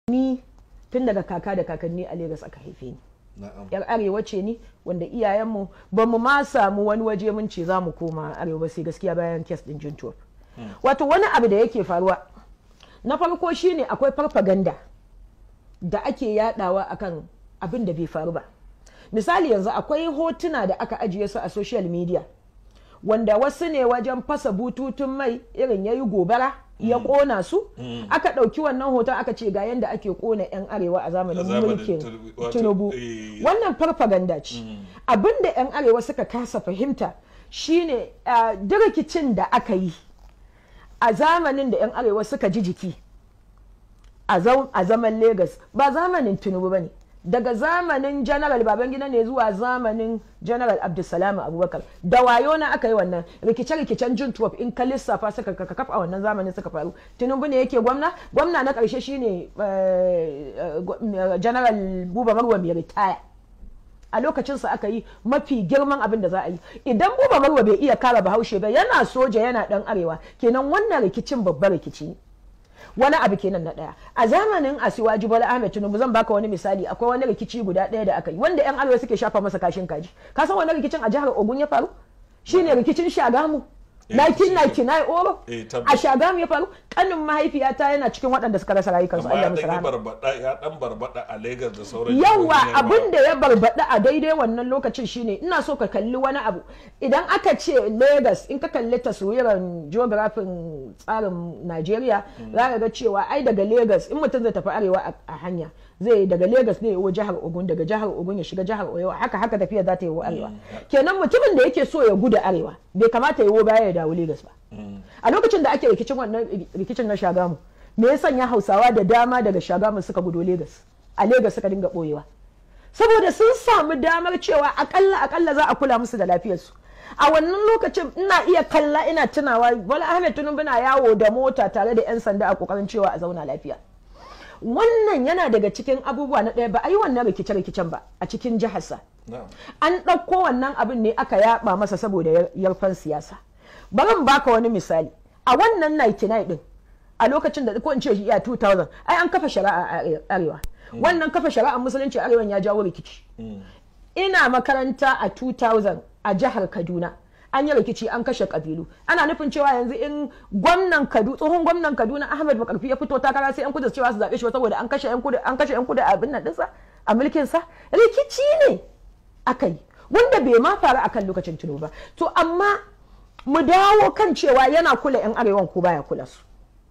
ni tun daga kaka da kakanni a Legas aka haife ni yar arewa ce ni wanda iyayenmu ba mu ma samu wani waje mun ce za mu koma arewa ba sai gaskiya bayan kes din juntuwa wato wani abu da yake faruwa na farko shine akwai farfaganda da ake yadawa akan abin da bai faru ba misali yanzu akwai hotuna da aka ajiye su a social media wanda wasu ne wajen fasa bututun mai irin yayi gobara ya kona su aka ɗauki wannan hoton aka ce ga yadda ake kona 'yan arewa a zamanin mulkin tinubu wannan farfaganda ce abinda 'yan arewa suka kasa fahimta shine rikicin da aka yi a zamanin da 'yan arewa suka ji jiki a zaman Legas ba zamanin tinubu ba ne daga zamanin general babangida ne zuwa zamanin general abdulsalam abubakar da wayo na aka yi wannan rikice-rikicen jin tuwaf in ka lissafa suka kafa a wannan zamanin suka faru tinubu ne yake gwamna gwamna na karshe shine general buba marwa mai ritaya a lokacinsa aka yi mafi girman abin da za a yi idan buba marwa bai iya kara bahaushe ba yana soja yana dan arewa kenan wannan rikicin babban rikici ne wani abu kenan na daya a zamanin asiwaji bola ahmed tinubu zan baka wani misali akwai wani rikici guda daya da aka yi wanda yan arewa suke shafa masa kashin kaji ka san wani rikicin a jihar ogun ya faru shine rikicin shagamu 1999 oro a shagamu ya faru kanin mahaifiyata yana cikin waɗanda suka rasa rayukansu Allah musu rahama ya dan barbada a Lagos da sauran yawa abin da ya barbada a daidai wannan lokacin shine ina so ka kalli wani abu idan aka ce Lagos in ka kalli taswiran geographin tsarin Najeriya za ka ga cewa ai daga Lagos in mutum zai tafi arewa a hanya zai daga Lagos ne yawo jihar Ogun daga jihar Ogun ya shiga jihar Oyo haka haka tafiya za ta yi arewa kenan mutumin da yake so ya gudu arewa bai kamata ya baya ya dawo Lagos ba a lokacin da ake rikicin wannan rikicin na Shagamu me ya sanya Hausawa da dama daga Shagamu suka gudo Lagos a Lagos suka dinga boyewa saboda sun samu damar cewa akalla akalla za a kula musu da lafiyarsu a wannan lokacin ina iya kalla ina tunawa Bola Ahmed Tinubu na yawo da mota tare da 'yan sanda a kokarin cewa a zauna lafiya wannan yana daga cikin abubuwa na ɗaya ba a yi wannan rikice-rikicen ba a cikin jiharsa an ɗauko wannan abin ne aka yaba masa saboda yarfan siyasa bari baka wani misali a wannan 99 din a lokacin da ko in ce iya 2000 ai an kafa shari'a a arewa wannan kafa shari'a musulunci arewa ya jawo rikici ina makaranta a 2000 a jihar kaduna an yi rikici an kashe kabilu ana nufin cewa yanzu in gwamnan kaduna tsohon gwamnan kaduna ahmed makarfi ya fito takara sai yan kudu cewa su zaɓe shi saboda an kashe yan kudu an kashe yan kudu a abin nan dinsa a mulkin sa rikici ne aka yi wanda bai ma faru akan lokacin tuno ba to amma mu dawo kan cewa yana kula yan arewan ko baya kula su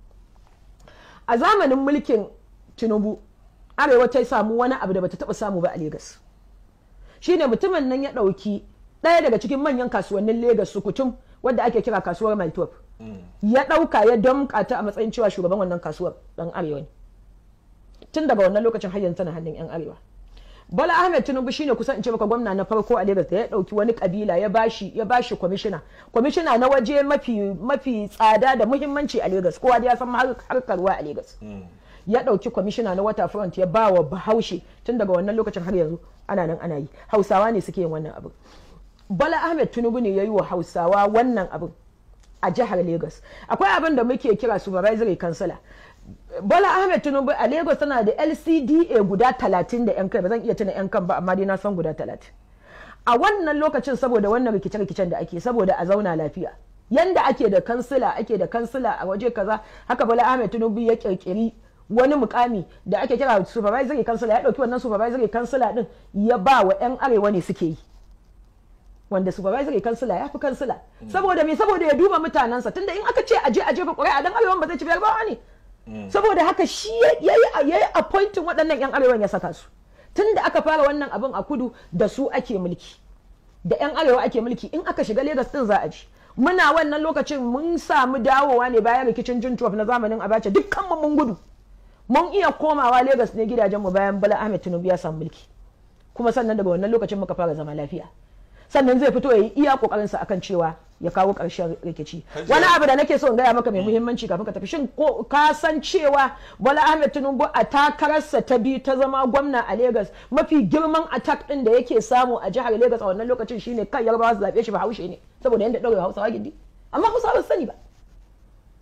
a zamanin mulkin tinubu arewa ta samu wani abu da bata taba samu ba a Legas shine mutumin nan ya ɗauki ɗaya daga cikin manyan kasuwannin Legas Sukutum wadda ake kira kasuwar Maltop ya ɗauka ya damƙa ta a matsayin cewa shugaban wannan kasuwar ɗan arewa ne tun daga wannan lokacin har yanzu tana hannun yan arewa Bola Ahmed Tinubu shine kusan in ce maka gwamna na farko a Lagos da ya ɗauki wani kabila ya bashi ya bashi kwamishina kwamishina na waje mafi mafi tsada da muhimmanci a Lagos kowa da ya san harkar ruwa a Lagos ya ɗauki kwamishina na waterfront ya ba wa bahaushe tun daga wannan lokacin har yanzu ana nan ana yi hausawa ne suke yin wannan abin Bala Ahmed Tinubu ne ya yi wa Hausawa wannan abin a jihar Lagos. Akwai abin da muke kira supervisory councilor. Bala Ahmed Tinubu a Lagos tana da LCDA guda talatin da 'yan kai ba zan iya tuna 'yan kan ba amma dai na san guda talatin. A wannan lokacin saboda wannan rikice-rikicen da ake saboda a zauna lafiya. Yanda ake da kansila ake da kansila a waje kaza haka Bala Ahmed Tinubu ya kirkiri wani mukami da ake kira supervisory councilor ya dauki wannan supervisory councilor din ya ba wa 'yan arewa ne suke yi. wanda supervisory kansila ya fi kansila saboda me saboda ya duba mutanensa tunda in aka ce aje aje ba ƙuri'a dan arewan ba zai ci biyar ba ne saboda haka shi ya yi appointing waɗannan yan arewan ya saka su tunda aka fara wannan abin a kudu da su ake mulki da yan arewa ake mulki in aka shiga Legas din za a ji muna wannan lokacin mun samu dawowa ne bayan rikicin Juntuwaf na zamanin Abacha dukkan mu mun gudu mun iya komawa Legas ne gidajen mu bayan Bala Ahmed Tinubu ya samu mulki kuma sannan daga wannan lokacin muka fara zama lafiya sannan zai fito ya yi iya kokarin sa akan cewa ya kawo ƙarshen rikici wani abu da nake so in gaya maka mai muhimmanci kafin ka tafi shin ko ka san cewa Bola Ahmed Tinubu a takararsa ta biyu ta zama gwamna a Lagos mafi girman attack din da yake samu a jihar Lagos a wannan lokacin shine kan yarbawa su zabe shi ba haushe ne saboda yanda ɗaure Hausawa gindi amma Hausawa ba sani ba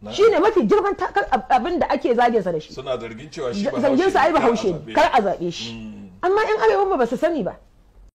shine mafi girman takar ab- abin da ake zagin sa da shi suna zargin cewa shi ba zargin sa ai ne, kar a bahaushe zaɓe ne kar a zaɓe shi amma yan arewa ba su sani ba